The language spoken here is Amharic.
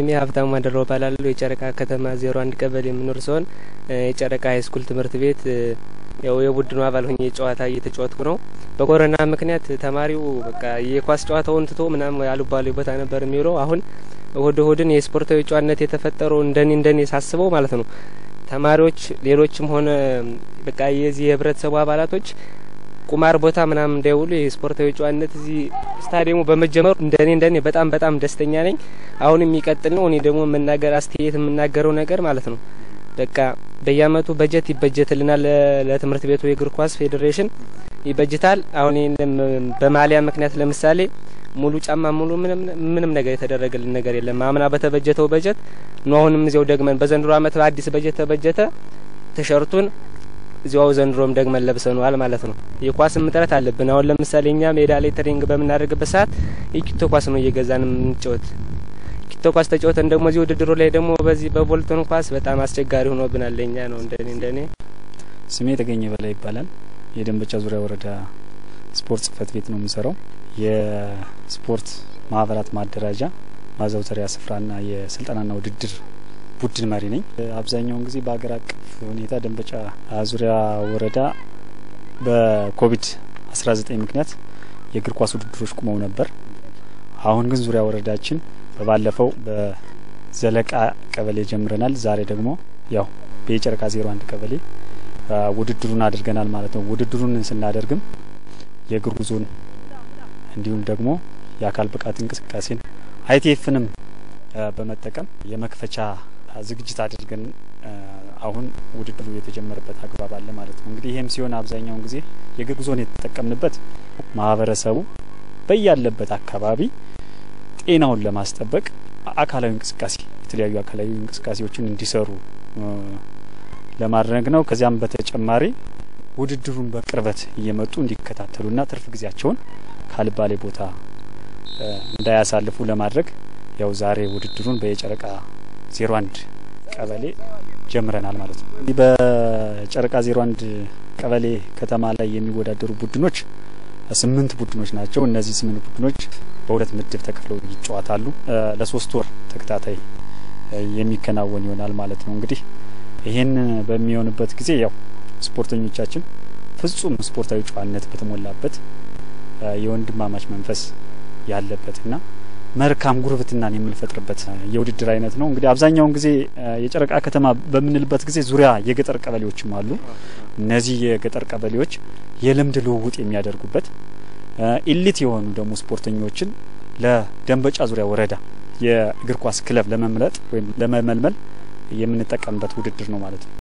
ሀብታሙ አደራው እባላለሁ። የጨረቃ ከተማ ዜሮ አንድ ቀበሌ የምኖር ሲሆን የጨረቃ ሀይስኩል ትምህርት ቤት ያው የቡድኑ አባል ሆኜ ጨዋታ እየተጫወትኩ ነው። በኮሮና ምክንያት ተማሪው በቃ የኳስ ጨዋታውን ትቶ ምናምን አሉባሌ ቦታ ነበር የሚውለው። አሁን እሁድ እሁድን የስፖርታዊ ጨዋነት የተፈጠረው እንደኔ እንደኔ ሳስበው ማለት ነው ተማሪዎች ሌሎችም ሆነ በቃ የዚህ የህብረተሰቡ አባላቶች ቁማር ቦታ ምናምን እንዳይውሉ የስፖርታዊ ጨዋነት እዚህ ስታዲየሙ በመጀመሩ እንደኔ እንደኔ በጣም በጣም ደስተኛ ነኝ። አሁን የሚቀጥል ነው። እኔ ደግሞ መናገር አስተያየት የምናገረው ነገር ማለት ነው በቃ በየአመቱ በጀት ይበጀትልናል። ለትምህርት ቤቱ የእግር ኳስ ፌዴሬሽን ይበጅታል። አሁን ይህንም በማሊያ ምክንያት ለምሳሌ ሙሉ ጫማ ሙሉ ምንም ምንም ነገር የተደረገልን ነገር የለም። አምና በተበጀተው በጀት ነው። አሁንም እዚያው ደግመን በዘንድሮ አመት በአዲስ በጀት ተበጀተ። ቲሸርቱን እዚያው ዘንድሮም ደግመን ለብሰነዋል ማለት ነው። የኳስም እጥረት አለብን። አሁን ለምሳሌ እኛ ሜዳ ላይ ትሬኒንግ በምናደርግበት ሰዓት የኪቶ ኳስ ነው እየገዛን የምንጫወት። ኪቶ ኳስ ተጫወተን ደግሞ እዚህ ውድድሩ ላይ ደግሞ በዚህ በቦልቶን ኳስ በጣም አስቸጋሪ ሆኖብናል። ለእኛ ነው እንደኔ እንደኔ ስሜ የተገኘ በላይ ይባላል። የደንበጫ ዙሪያ ወረዳ ስፖርት ጽህፈት ቤት ነው የምሰራው። የስፖርት ማህበራት ማደራጃ ማዘውተሪያ ስፍራና የስልጠናና ውድድር ቡድን መሪ ነኝ። አብዛኛውን ጊዜ በሀገር አቀፍ ሁኔታ ደንበጫ ዙሪያ ወረዳ በኮቪድ 19 ምክንያት የእግር ኳስ ውድድሮች ቁመው ነበር። አሁን ግን ዙሪያ ወረዳችን በባለፈው በዘለቃ ቀበሌ ጀምረናል። ዛሬ ደግሞ ያው በየጨረቃ ዜሮ አንድ ቀበሌ ውድድሩን አድርገናል ማለት ነው። ውድድሩን ስናደርግም የእግር ጉዞን እንዲሁም ደግሞ የአካል ብቃት እንቅስቃሴን አይቲኤፍንም በመጠቀም የመክፈቻ ዝግጅት አድርገን አሁን ውድድሩ የተጀመረበት አግባብ አለ ማለት ነው። እንግዲህ ይህም ሲሆን አብዛኛውን ጊዜ የእግር ጉዞን የተጠቀምንበት ማህበረሰቡ በያለበት አካባቢ ጤናውን ለማስጠበቅ አካላዊ እንቅስቃሴ የተለያዩ አካላዊ እንቅስቃሴዎችን እንዲሰሩ ለማድረግ ነው። ከዚያም በተጨማሪ ውድድሩን በቅርበት እየመጡ እንዲከታተሉና ትርፍ ጊዜያቸውን ካልባሌ ቦታ እንዳያሳልፉ ለማድረግ ያው ዛሬ ውድድሩን በየጨረቃ ዜሮ አንድ ቀበሌ ጀምረናል ማለት ነው። በጨረቃ ዜሮ አንድ ቀበሌ ከተማ ላይ የሚወዳደሩ ቡድኖች ስምንት ቡድኖች ናቸው። እነዚህ ስምንት ቡድኖች በሁለት ምድብ ተከፍለው ይጫወታሉ። ለሶስት ወር ተከታታይ የሚከናወን ይሆናል ማለት ነው። እንግዲህ ይህን በሚሆንበት ጊዜ ያው ስፖርተኞቻችን ፍጹም ስፖርታዊ ጨዋነት በተሞላበት የወንድማማች መንፈስ ያለበትና መልካም ጉርብትናን የምንፈጥርበት የውድድር አይነት ነው። እንግዲህ አብዛኛውን ጊዜ የጨረቃ ከተማ በምንልበት ጊዜ ዙሪያ የገጠር ቀበሌዎችም አሉ። እነዚህ የገጠር ቀበሌዎች የልምድ ልውውጥ የሚያደርጉበት ኢሊት የሆኑ ደግሞ ስፖርተኞችን ለደንበጫ ዙሪያ ወረዳ የእግር ኳስ ክለብ ለመምረጥ ወይም ለመመልመል የምንጠቀምበት ውድድር ነው ማለት ነው።